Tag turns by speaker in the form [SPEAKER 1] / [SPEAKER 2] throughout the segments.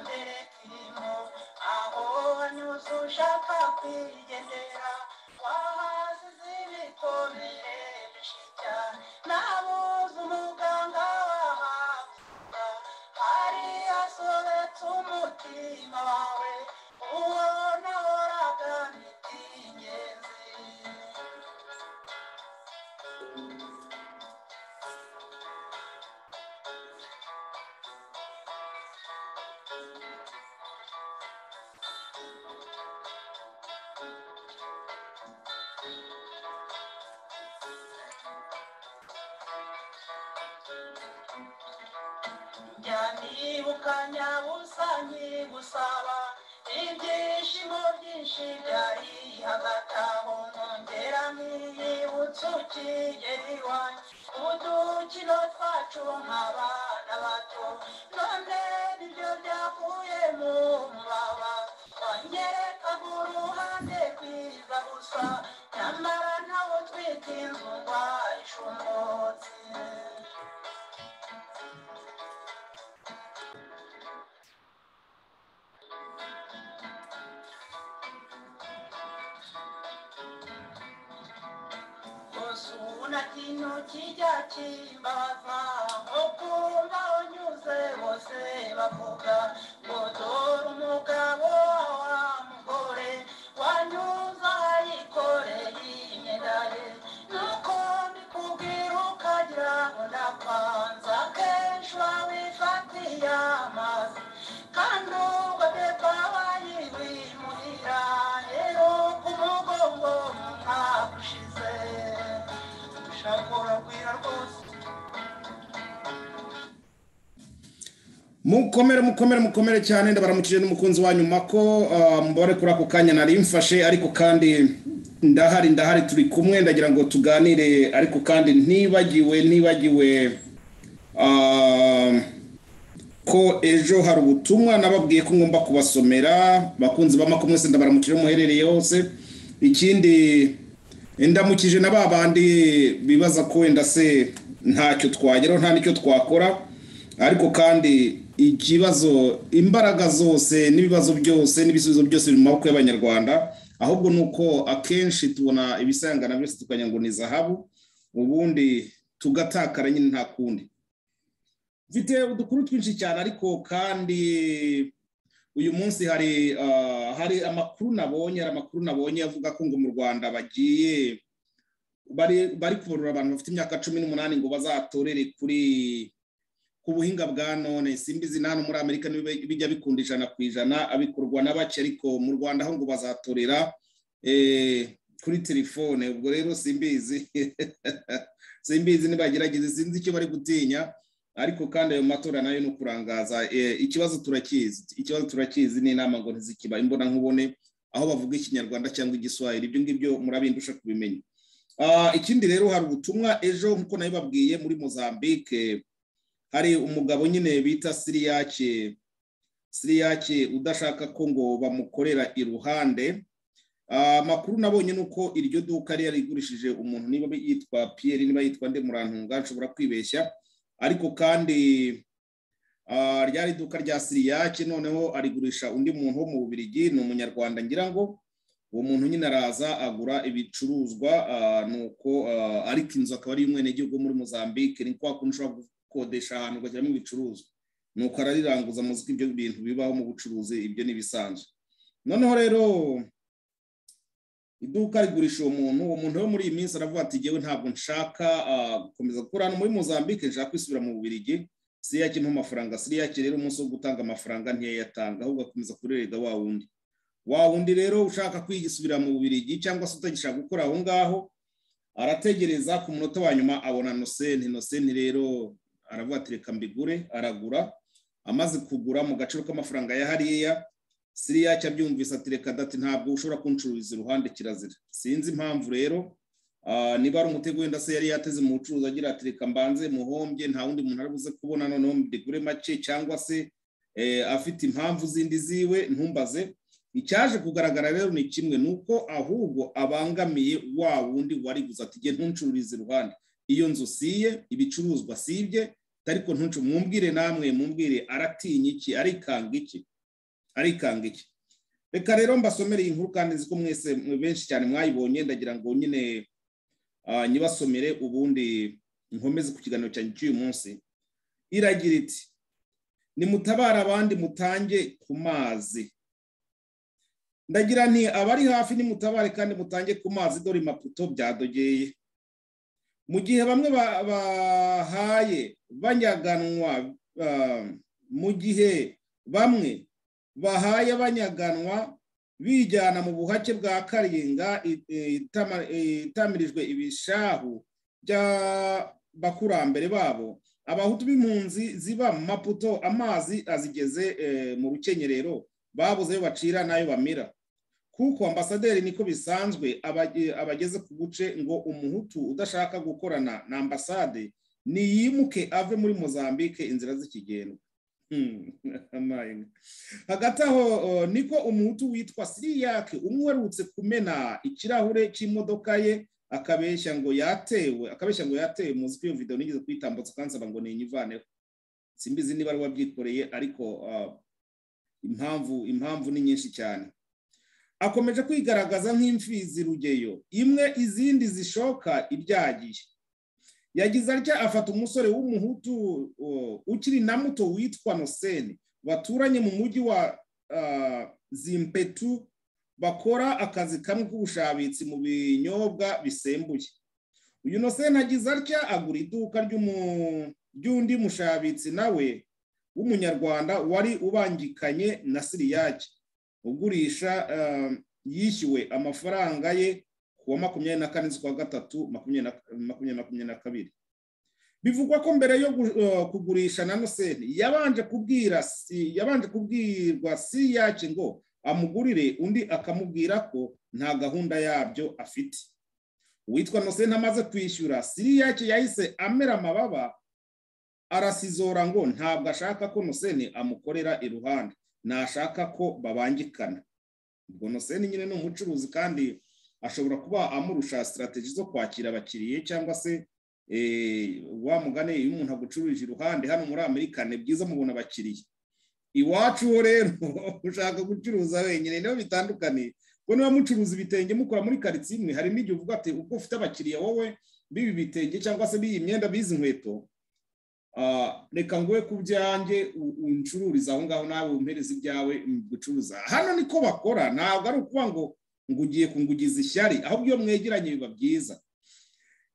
[SPEAKER 1] mbere turimo aho wanyuze ushaka kwigendera twahasize ibikomere bishya nabuze umuganga wahabwa hari hasobetse umutima wawe uwo nahoraga bitingenzi njya nibuka nyabusa nkigusaba ibyishimo byinshi byari hagati aho nkongera nkiyibutsa ukigeri iwanyu udukino twacu nk'abana bato none nibyo byavuye mu mubaba wanyerekaga uruhande rwiza gusa nyamara ntawe utwite inzu ndwaye ishumutse Osuna kino kijya kimbaza okumba unyuze bose bavuga ngo dore umugabo wa mugore wanyuze ayikoreye imyenda ye nuko ndikubwira ukagira ngo ndapanza kenshi wabifatiye amazi kandi ubadepa bayibimuhira rero ku mugongo mu mwaka ushize ushaka uragwira rwose
[SPEAKER 2] mukomere mukomere mukomere cyane ndabaramukije n'umukunzi wanyu mako ah, mbore kuri ako kanya nari mfashe ariko kandi ndahari ndahari turi kumwe ndagira ngo tuganire ariko kandi ntibagiwe ntibagiwe ah, ko ejo hari ubutumwa nababwiye ko ngomba kubasomera bakunzi ba mako mwese ndabaramukije aho muherereye hose ikindi ndamukije na ba bandi bibaza ko wenda se ntacyo twageraho nta n'icyo twakora ariko kandi ikibazo imbaraga zose n'ibibazo byose n'ibisubizo byose biri mu maboko y'abanyarwanda ahubwo ni uko akenshi tubona ibisangana byose tukagira ngo ni zahabu ubundi tugatakara nyine nta kundi mfite udukuru twinshi cyane ariko kandi uyu munsi hari ah, hari amakuru nabonye hari amakuru nabonye avuga ko ngo mu rwanda bagiye bari bari kubarura abantu bafite imyaka cumi n'umunani ngo bazatorere kuri ku buhinga bwa none simbizi hano muri amerika niba bijya bikunda ijana ku ijana abikorwa na bake ariko mu rwanda aho ngo bazatorera eh, kuri telefone ubwo rero simbizi simbizi nibagerageze sinzi icyo bari gutinya ariko kandi ayo matora nayo ni ukurangaza eh, ikibazo turakizi ikibazo turakizi ni inama ngo ntizikiba imbonankubone aho bavuga ikinyarwanda cyangwa igiswahili ibyo ngibyo murabindusha kubimenya Ah, ikindi rero hari ubutumwa ejo nk'uko nabibabwiye muri mozambique hari umugabo nyine bita siriyake siriyake udashaka ko ngo bamukorera iruhande Ah, amakuru nabonye ni uko iryo duka rero rigurishije umuntu niba yitwa piyeri niba yitwa ndemurantunga nshobora kwibeshya ariko kandi ah, ryari iduka rya siriyake noneho arigurisha undi muntu wo mu bubirigi ni umunyarwanda ngira ngo uwo muntu nyine araza agura ibicuruzwa ah, nuko ah, ariko inzu akaba ari iy'umwenegihugu wo muri mozambique ni kwa kundi ushobora gukodesha ahantu ugashyiramo ibicuruzwa nuko arariranguza muziko ibyo bintu bibaho mu bucuruzi ibyo ni ibisanzwe noneho rero iduka rigurisha uwo muntu uwo muntu rero muri iyi minsi aravuga ati ngewe ntabwo nshaka ah, gukomeza gukora hano muri mozambique nshaka kwisubira mu bubirigi siriyake mpa amafaranga siriyake rero umunsi wo gutanga amafaranga ntiyayatanga ahubwo akomeza kurerega wa wundi wa wundi rero ushaka kwigisubira mu bubirigi cyangwa se utagishaka gukora aho ngaho arategereza ku munota wa nyuma abona nosenti nosenti rero aravuga ati reka mbigure aragura amaze kugura mu gaciro k'amafaranga ya hariya siriyake abyumvise ati reka dati ntabwo ushobora kuncururiza iruhande kirazira sinzi impamvu rero ah, niba ari umutego wenda se yari yateze mu bucuruzi agira ati reka mbanze muhombye nta wundi muntu ari buze kubona noneho mbigure make cyangwa se eh, afite impamvu zindi ziwe ntumbaze icyaje kugaragara rero ni kimwe ni uko ahubwo abangamiye wa wundi wari guza ati nge ntuncururize iruhande iyo nzu siye ibicuruzwa sibye ariko ntuncu mumbwire namwe mumbwire aratinya iki arikanga iki arikanga iki reka rero mbasomere iyi nkuru kandi nzi ko mwese benshi cyane mwayibonye ndagira ngo nyine ah, nyibasomere ubundi nkomeze ku kiganiro cyanjye cy'uyu munsi iragira iti nimutabare abandi mutange ku mazi ndagira nti abari hafi nimutabare kandi mutange ku mazi dore imaputo byadogeye mu gihe bamwe ba- bahaye banyaganwa ah, mu gihe bamwe bahaye banyaganwa bijyana mu buhake bwa karinga i- i- itama- itamirijwe ibishahu by'abakurambere babo abahutu b'impunzi ziba mu maputo amazi azigeze eh, mu rukenyerero babuze ayo bacira n'ayo bamira kuko ambasaderi niko bisanzwe abage- abageze ku buce ngo umuhutu udashaka gukorana na ambasade niyimuke ave muri mozambique inzira z'ikigendwa Hmm, amahirwe. hagati aho o, niko umuhutu witwa siriyake umwe uherutse kumena ikirahure cy'imodoka ye akabeshya ngo yatewe akabeshya ngo yatewe muzi ko iyo video nigeze kuyitambutsa kansaba ngo ninyivaneho simbizi niba ari uwabyikoreye ariko ah, impamvu impamvu ni nyinshi cyane akomeje kwigaragaza nk'imfizi rugeyo imwe izindi zishoka ibyagiye yagize atya afata umusore w'umuhutu uh, ukiri na muto witwa noseni baturanye mu mujyi wa uh, zimpetu bakora akazi kamwe k'ubushabitsi mu binyobwa bisembuye uyu noseni agize atya agura iduka ry'umu- ry'undi mushabitsi nawe w'umunyarwanda wari ubangikanye na siriyake ugurisha eh, yishyuwe amafaranga ye kuwa makumyabiri na kane z'ukwa gatatu makumyabiri na- makumyabiri makumyabiri na kabiri bivugwa ko mbere yo gu- eh, kugurisha na noseni yabanje kubwira si- yabanje kubwirwa si yake ngo amugurire undi akamubwira ko nta gahunda yabyo afite uwitwa noseni amaze kwishyura siri yake yahise amera amababa arasizora ngo ntabwo ashaka ko noseni amukorera iruhande ntashaka ko babangikana ubwo noseni nyine ni umucuruzi kandi ashobora kuba amurusha sitarategi zo kwakira abakiriya cyangwa se eh, wa mugane iyo umuntu agucuruje iruhande hano muri amerika ni byiza mubona abakiriya iwacu ho rero ushaka gucuruza wenyine niho bitandukaniye kuko niba mucuruza ibitenge mukora muri karitsiye imwe hari n'igihe uvuga ati ubwo ufite abakiriya wowe b'ibi bitenge cyangwa se b'iyi myenda b'izi nkweto Ah, reka nguhe ku byanjye u- uncururize aho ngaho nawe umpereze ibyawe mm, gucuruza hano niko bakora ntabwo ari ukuba ngo ngo ugiye kungugiza ishyari ahubwo iyo mwegeranye biba byiza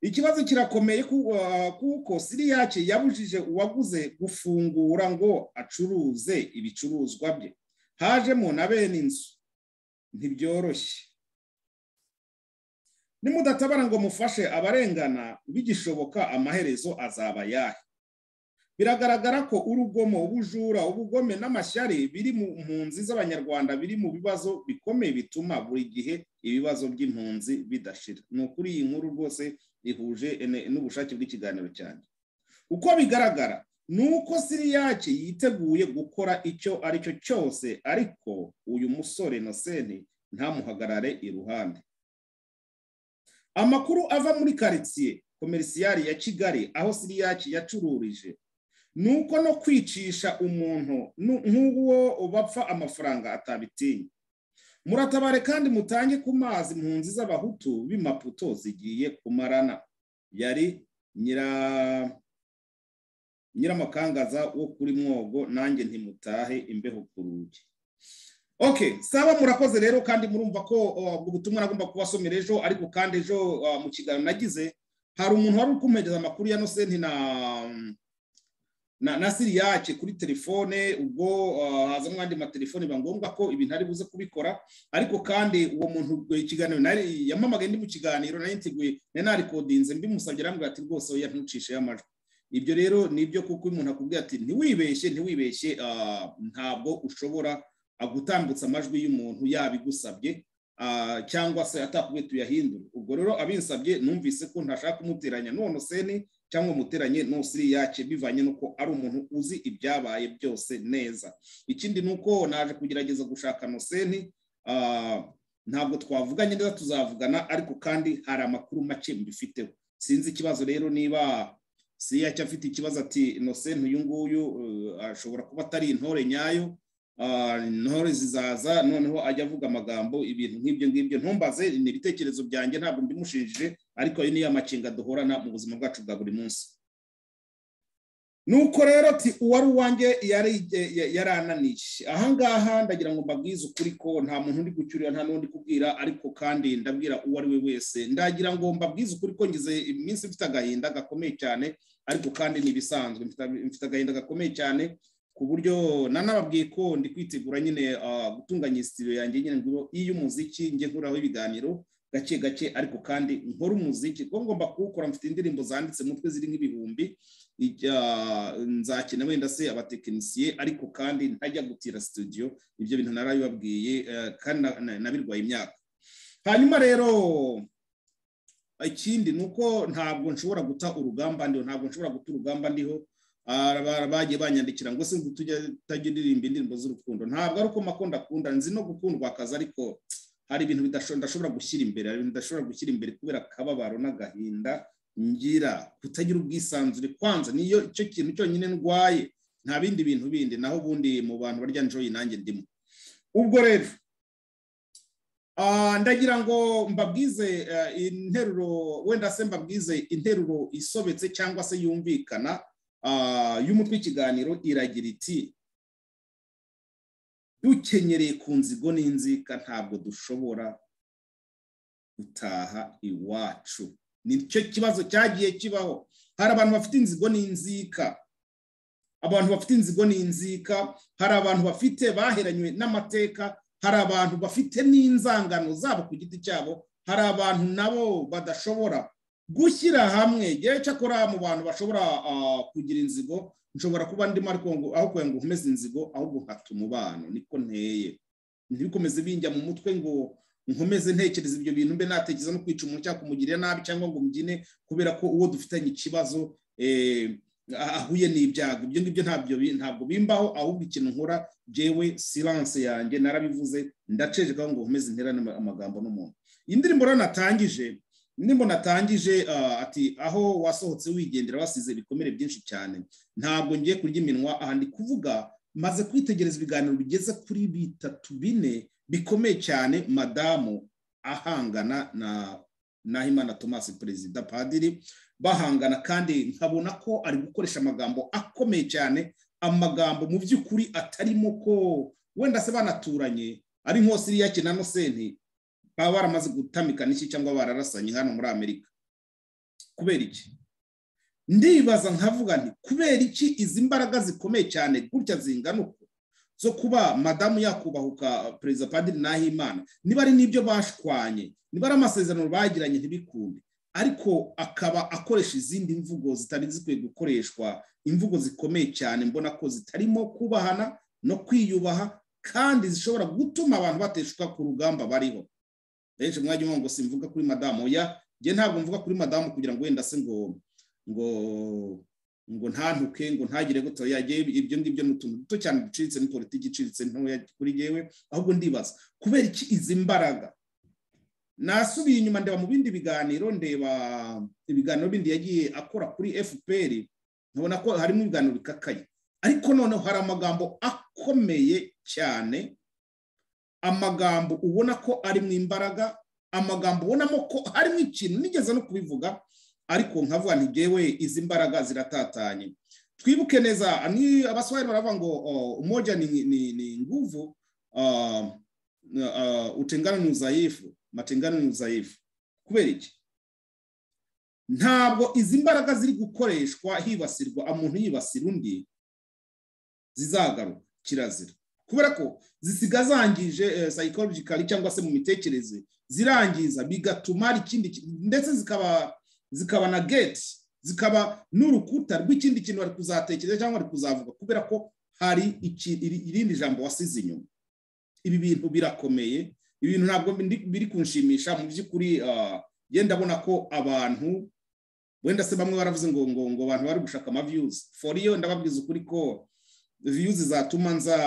[SPEAKER 2] ikibazo kirakomeye ku- ah, kuko siriyake yabujije uwaguze gufungura ngo acuruze ibicuruzwa bye hajemo na bene inzu ntibyoroshye nimudatabara ngo mufashe abarengana bigishoboka amaherezo azaba yahe biragaragara ko urugomo ubujura ubugome n'amashyari biri mu mpunzi z'abanyarwanda biri mu bibazo bikomeye bituma buri gihe ibibazo by'impunzi bidashira ni ukuri iyi nkuru rwose ihuje ene- n'ubushake bw'ikiganiro cyane uko bigaragara ni uko siriyake yiteguye gukora icyo ari cyo cyose ariko uyu musore noseni ntamuhagarare iruhande amakuru ava muri karitsiye komerisiyari ya kigali aho siriyake yacururije nuko no kwicisha umuntu nu- nk'uwo bapfa amafaranga atabitinya muratabare kandi mutange ku mazi impunzi z'abahutu b'imaputo zigiye kumarana yari nyira nyiramakangaza wo kuri mwogo nanjye ntimutahe imbeho ku rugi okay saba murakoze rero kandi murumva ko uh, ubwo butumwa nagomba kubasomera ejo ariko kandi ejo uh, mu kiganiro nagize hari umuntu wari uri kumpegeza amakuru ya nosenti na na, na siri yacu kuri telefone ubwo uh, hazamo andi matelefone biba ngombwa ko ibintu ari buze kubikora ariko kandi uwo muntu eh, ikiganiro nari- yampamagaye ndi mu kiganiro nari niteguye nari narikodinze mbimusabye arambwira ati rwose oya ntucisheyo amajwi ibyo rero ni ibyo kuko iyo umuntu akubwira ati ntiwibeshye ntiwibeshye ah, ntabwo ushobora ah, gutambutsa amajwi y'umuntu yabigusabye ah, cyangwa se atakubwiye tuyahindure ubwo rero abinsabye numvise ko ntashaka kumuteranya none seni cyangwa umuteranye n'usiri yacu bivanye n'uko ari umuntu uzi ibyabaye byose neza ikindi ni uko naje kugerageza gushaka noseni ah, ntabwo twavuganye neza tuzavugana ariko kandi hari amakuru make mbifiteho sinzi ikibazo rero niba si yacyo afite ikibazo ati noseni uyu nguyu eh, ashobora kuba atari intore nyayo ah, intore zizaza noneho ajya avuga amagambo ibintu nk'ibyo ngibyo ntumbaze ni ibitekerezo byanjye ntabwo mbimushinjije ariko ayo niyo amakenga duhorana mu buzima bwacu bwa buri munsi nuko rero ati uwari uwanjye yari yari ananiye ahangaha ndagira ngo mbabwize ukuri ko nta muntu uri gucyurira nta n'undi kubwira ariko kandi ndabwira uwo ari we wese ndagira ngo mbabwize ukuri ko ngize iminsi mfite agahinda gakomeye cyane ariko kandi ni ibisanzwe mfite- mfite agahinda gakomeye cyane ku buryo nanababwiye ko ndi kwitegura nyine ah, gutunganya isitiyo yanjye nyine ngo iy'umuziki njye nkuraho ibiganiro gake gake ariko kandi nkora umuziki kuko ngomba kuwukora mfite indirimbo zanditse mu mutwe ziri nk'ibihumbi ijya- nzakina wenda se abatekinisiye ariko kandi ntajya gutira studio ibyo bintu narabibabwiye eh, kandi na- na- nabirwaye imyaka hanyuma rero ikindi ni uko ntabwo nshobora guta urugamba ndiho ntabwo nshobora guta urugamba ndiho Ah, ba- bagiye banyandikira ngo se ngo tujya utajya uririmba indirimbo z'urukundo ntabwo ari uko makunda akunda nzi no gukundwa akazi ariko hari ibintu bidasho- ndashobora gushyira imbere hari ibintu ndashobora gushyira imbere kubera akababaro n'agahinda ngira kutagira ubwisanzure kwanza niyo icyo kintu cyonyine ndwaye nta bindi bintu bindi naho ubundi mu bantu barya njoyi nanjye ndimo ubwo rero ah, ndagira ngo mbabwize eh, interuro wenda se mbabwize interuro isobetse cyangwa se yumvikana ah, y'umutwe w'ikiganiro iragira iti dukenyereye ku nzigo n'inzika ntabwo dushobora gutaha iwacu nicyo kibazo cyagiye kibaho hari abantu bafite inzigo n'inzika abantu bafite inzigo n'inzika hari abantu bafite baheranywe n'amateka hari abantu bafite n'inzangano zabo ku giti cyabo hari abantu nabo badashobora gushyira hamwe yewe cyakora mu bantu bashobora ah, kugira inzigo nshobora kuba ndimo ariko ngo aho kugira ngo nkomeze inzigo ahubwo nkata umubano niko nteye ntibikomeze binjya mu mutwe ngo nkomeze ntekereza ibyo bintu mbe natekereza no kwica umuntu cyangwa kumugirira nabi cyangwa ngo mbyine kubera ko uwo dufitanye ikibazo eh, ahuye n'ibyago ibyo ngibyo ntabyo bi- ntabwo bimbaho ahubwo ikintu nkora jewe silence yanjye narabivuze ndacecekaho ngo nkomeze nterane ama- amagambo n'umuntu iyi ndirimbo rero natangije indirimbo natangije ah, ati aho wasohotse wigendera wasize ibikomere byinshi cyane ntabwo ngiye kurya iminwa aha ndi kuvuga maze kwitegereza ibiganiro bigeze kuri bitatu bine bikomeye cyane madamu ahangana na nahimana thomas perezida padiri bahangana kandi nkabona ko ari gukoresha amagambo akomeye cyane amagambo mu by'ukuri atarimo ko wenda se banaturanye ari nko siriyake na nosenti baba baramaze gutamikana iki cyangwa bararasanye hano muri amerika kubera iki ndibaza nkavuga nti kubera iki izi mbaraga zikomeye cyane gutya zingana uku zo kuba madamu yakubahuka perezida padiri nahimana niba ari n'ibyo bashwanye niba ari amasezerano bagiranye ntibikunde ariko akaba akoresha izindi mvugo zitari zikwiye gukoreshwa imvugo zikomeye cyane mbona ko zitarimo kubahana no kwiyubaha kandi zishobora gutuma abantu bateshuka ku rugamba bariho benshi mwajya mwumva ngo simvuga kuri madamu oya njye ntabwo mvuga kuri madamu kugira ngo wenda se ngo ngo ngo ntantuke ngo ntagire gutya yagiye ibyo ngibyo ni utuntu duto cyane ducitse ni politiki icitse ntoya kuri yewe ahubwo ndibaza kubera iki izi mbaraga nasubiye inyuma ndeba mu bindi biganiro ndeba ibiganiro bindi yagiye akora kuri fpr nkabona ko harimo ibiganiro bikakaye ariko noneho hari amagambo akomeye cyane amagambo ubona ko ari mu imbaraga amagambo ubonamo ko harimo ikintu nigeze no kubivuga ariko nkavuga nti jewe izi mbaraga ziratatanye twibuke neza ni abaswahili baravuga ngo oh, umoja ni, ni, ni nguvu uh, uh, utengano ni udhaifu matengano ni udhaifu kubera iki ntabwo izi mbaraga ziri gukoreshwa hibasirwa umuntu yibasira undi zizagaruka kirazira kubera ko zisiga zangije eh, psychologically cyangwa se mu mitekerereze zirangiza bigatuma hari ikindi ki- ndetse zikaba zikaba na gate zikaba n'urukuta rw'ikindi kintu bari kuzatekereza cyangwa bari kuzavuga kubera ko hari iki- iri- irindi jambo wasize inyuma ibi bintu birakomeye ibi bintu ntabwo ndi- biri kunshimisha mu by'ukuri ah, njye ndabona ko abantu wenda se bamwe baravuze ngo ngo ngo abantu bari gushaka ama views for iyo ndababwiza ukuri ko views zatuma nza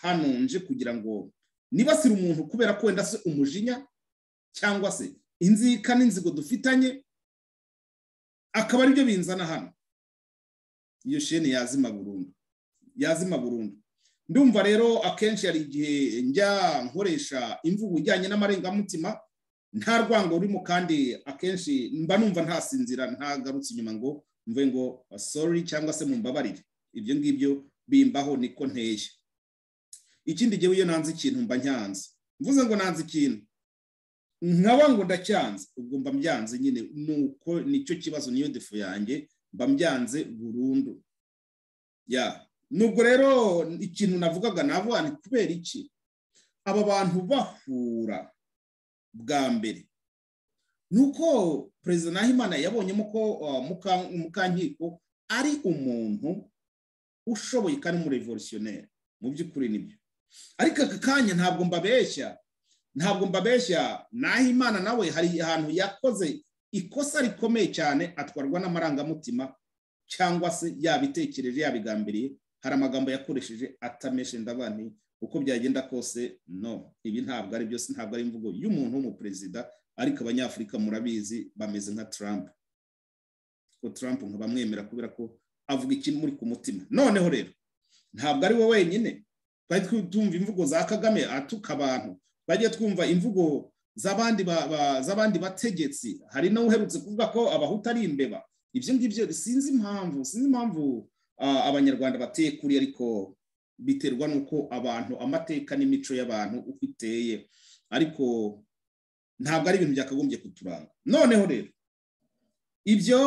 [SPEAKER 2] hano nje kugira ngo nibasire umuntu kubera ko wenda se umujinya cyangwa se inzika n'inzigo dufitanye akaba aribyo binzana hano iyo sheni yazima burundu yazima burundu ndumva rero akenshi hari igihe njya nkoresha imvugo ijyanye n'amarengamutima nta rwango rurimo kandi akenshi mba numva ntasinzira ntagarutse inyuma ngo mve ngo sorry cyangwa se mumbabarire ibyo ngibyo bimbaho niko nteye ikindi gihe iyo nanze ikintu mba nyanze mvuze ngo nanze ikintu nkaba ngo ndacyanze ubwo mba mbyanze nyine nuko nicyo kibazo niyo defu yanjye mba mbyanze burundu ya nubwo rero ikintu navugaga nabo ni kubera iki aba bantu bahura bwa mbere ni uko perezida nahimana yabonyemo ko mukankiko ari umuntu ushoboye kandi umurevolutionneri mu by'ukuri nibyo ariko aka kanya ntabwo mbabeshya ntabwo mbabeshya nahimana nawe hari ahantu yakoze ikosa rikomeye cyane atwarwa n'amarangamutima cyangwa se yabitekereje yabigambiriye hari amagambo yakoresheje atameshe ndabani uko byagenda kose no ibi ntabwo ari byose ntabwo ari imvugo y'umuntu w'umuperezida ariko abanyafurika murabizi bameze nka Trump ko Trump nkabamwemera kubera ko avuga ikintu muri ku mutima noneho rero ntabwo ari we wenyine twari tumva imvugo za kagame atuka abantu bajye twumva imvugo z'abandi bategetsi hari n'uherutse kuvuga ko abahuta ari imbeba ibyo ngibyo sinzi impamvu sinzi impamvu abanyarwanda bateye kuri ariko biterwa n'uko abantu amateka n'imico y'abantu uko iteye ariko ntabwo ari ibintu byakagombye kuturanga noneho rero ibyo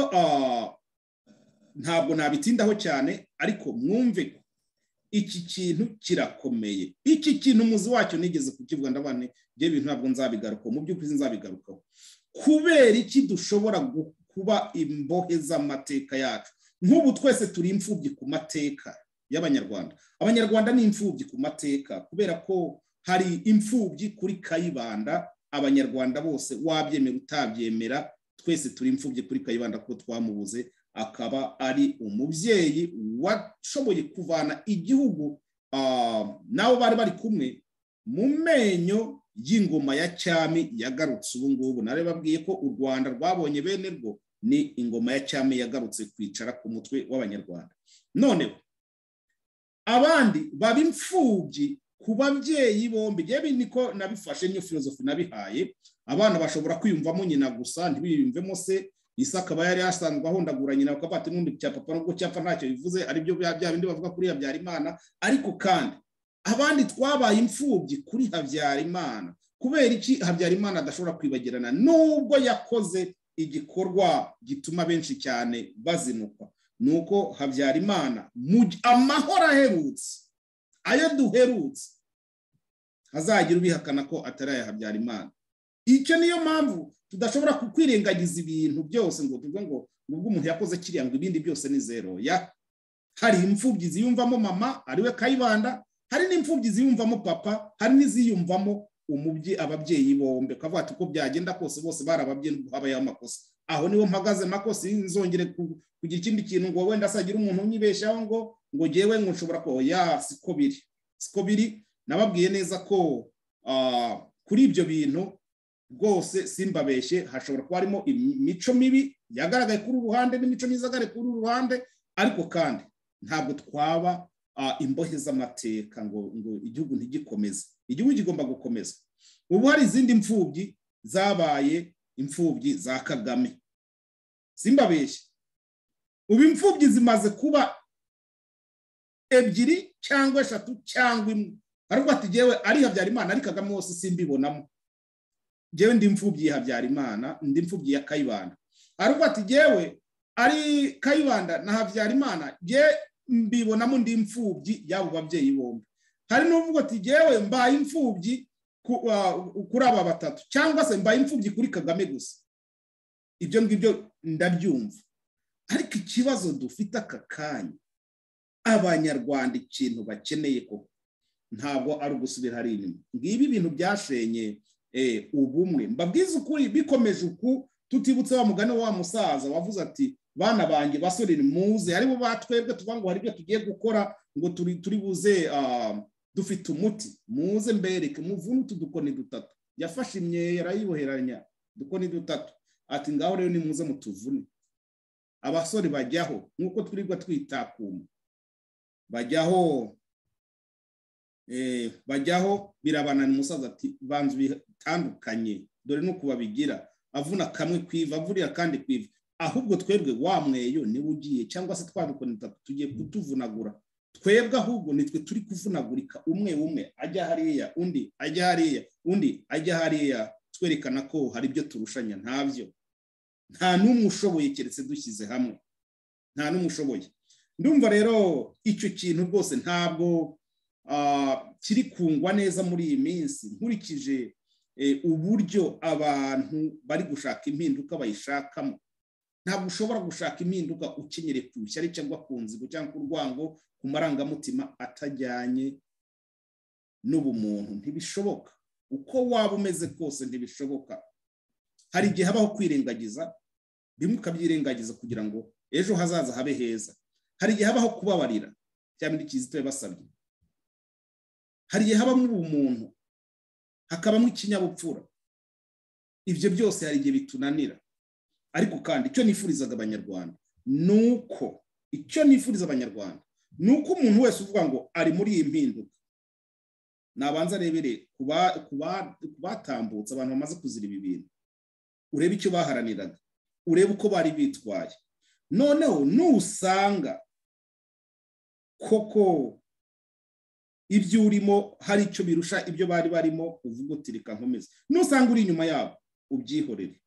[SPEAKER 2] ntabwo nabitindaho cyane ariko mwumve ko iki kintu kirakomeye iki kintu umuzi wacyo nigeze kukivuga ndabane ibyo bintu ntabwo nzabigarukaho mu by'ukuri nzabigarukaho kubera iki dushobora kuba imbohe z'amateka yacu nk'ubu twese turi imfubyi ku mateka y'abanyarwanda abanyarwanda ni imfubyi ku mateka kubera ko hari imfubyi kuri kayibanda abanyarwanda bose wabyemera utabyemera twese turi imfubyi kuri kayibanda kuko twamubuze akaba ari umubyeyi washoboye kuvana igihugu n'abo bari bari kumwe mu menyo y'ingoma ya cyami yagarutse ubu ngubu nari babwiye ko u rwanda rwabonye bene rwo ni ingoma ya cyami yagarutse kwicara ku mutwe w'abanyarwanda noneho abandi baba imfubyi ku babyeyi bombi yewe niko nabifashe niyo filozofi nabihaye abana bashobora kwiyumvamo nyina gusa ntibiyumvemo se isi akaba yari yasanzwe ahondagura nyina bakaba bati n'undi cya papa nubwo cyapfa ntacyo bivuze aribyo bya bindi bavuga kuri habyarimana ariko kandi abandi twabaye imfubyi kuri habyarimana kubera iki habyarimana adashobora kwibagirana nubwo yakoze igikorwa gituma benshi cyane bazinukwa ni uko habyarimana amahoro aherutse ayo duherutse hazagira ubihakana ko atari aya habyarimana icyo niyo mpamvu tudashobora kukwirengagiza ibintu byose ngo tuvuge ngo ubwo umuntu yakoze kiriya ngo ibindi byose ni zero ya hari imfubyi ziyumvamo mama ariwe kayibanda hari n'imfubyi ziyumvamo papa hari n'iziyumvamo umubye ababyeyi bombi ukavuga ati uko byagenda kose bose bari ababyeyi nubwo habayeho amakosa aho niho mpagaze makosa nzongere kugira ikindi kintu ngo wenda asagira umuntu unyibeshyaho ngo ngo ngewe ngo nshobora ko ya siko biri siko biri nababwiye neza ko kuri ibyo bintu rwose simbabeshye hashobora kuba harimo imico mibi yagaragaye kuri uru ruhande n'imico myiza yagaragaye kuri uru ruhande ariko kandi ntabwo twaba imbohe z'amateka ngo ngo igihugu ntigikomeze igihugu kigomba gukomeza ubu hari izindi mfubyi zabaye imfubyi za kagame simbabeshye ubu imfubyi zimaze kuba ebyiri cyangwa eshatu cyangwa imwe ariko atigewe ari habyarimana ari kagame wose simbibonamo njyewe ndi imfubyi ya habyarimana ndi imfubyi ya kayibanda ariko ati njyewe ari kayibanda na habyarimana njye mbibonamo ndi imfubyi y'abo babyeyi bombi hari n'uvuga ati njyewe mbaye imfubyi kuri aba batatu cyangwa se mbaye imfubyi kuri kagame gusa ibyo ngibyo ndabyumva ariko ikibazo dufite aka kanya abanyarwanda ikintu bakeneye ko ntabwo ari ugusubira hari inyuma ngibi ibintu byashenye ubumwe mbabwiza ukuri bikomeje uku tutibutse wa mugani wa musaza wavuze ati bana banjye basore ni muze aribo batwebwe tuvuga ngo hari ibyo tugiye gukora ngo turi buze dufite umuti muze mbereke muvune utu dukoni dutatu yafashe imyeyo arayiboheranya udukoni dutatu ati ngaho rero ni muze mutuvune abasore bajyaho nk'uko twirirwa twitakuma bajyaho eh, bajyaho birabanana umusaza ati banza bitandukanye dore nuko babigira avuna kamwe kwiva avurira kandi kwiva ahubwo twebwe wa mweyo niwe ugiye cyangwa se twabikoneta tugiye kutuvunagura twebwe ahubwo nitwe turi kuvunagurika umwe umwe ajya hariya undi ajya hariya undi ajya hariya twerekana ko hari ibyo turushanya ntabyo nta n'umwe ushoboye keretse dushyize hamwe nta n'umwe ushoboye ndumva rero icyo kintu rwose ntabwo kiri kungwa neza muri iyi minsi nkurikije uburyo abantu bari gushaka impinduka bayishakamo ntabwo ushobora gushaka impinduka ukenyere ku ishyari cyangwa ku nzigo cyangwa ku rwango ku marangamutima atajyanye n'ubumuntu ntibishoboka uko waba umeze kose ntibishoboka hari igihe habaho kwirengagiza bimwe ukabyirengagiza kugira ngo ejo hazaza habe heza hari igihe habaho kubabarira cyangwa indi kizito yabasabye hari igihe habamo ubumuntu hakabamo ikinyabupfura ibyo byose hari igihe bitunanira ariko kandi icyo nifurizaga abanyarwanda ni uko icyo nifuriza abanyarwanda ni uko umuntu wese uvuga ngo ari muri iyi mpinduka nabanza arebere ku batambutse abantu bamaze kuzira ibi bintu urebe icyo baharaniraga urebe uko bari bitwaye noneho nusanga koko ibyo urimo hari icyo birusha ibyo bari barimo uvuga uti reka nkomeze nusanga uri inyuma yabo ubyihorere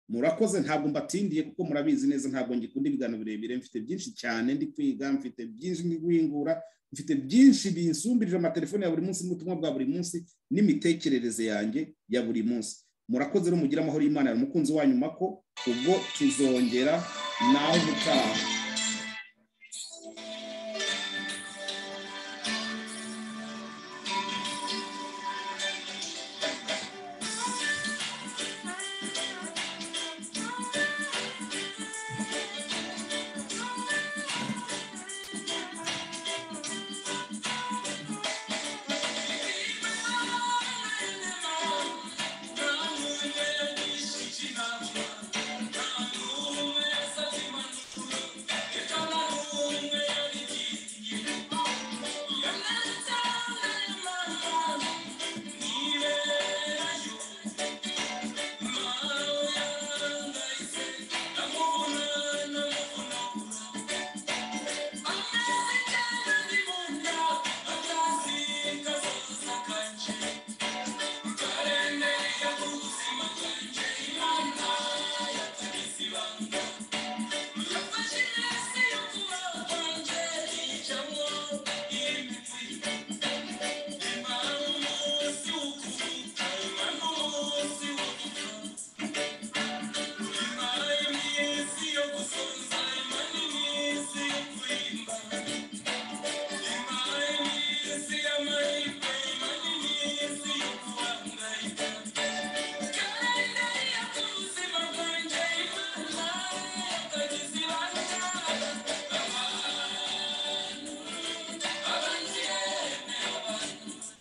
[SPEAKER 2] murakoze ntabwo mbatindiye kuko murabizi neza ntabwo ngikunda ibiganiro birebire mfite byinshi cyane ndi kwiga mfite byinshi ndi guhingura mfite byinshi binsumbirije amatelefone ya buri munsi n'ubutumwa bwa buri munsi n'imitekerereze yanjye ya buri munsi murakoze rero mugire amahoro y'imana umukunzi wanyu mako ubwo tuzongera nawe ubutaha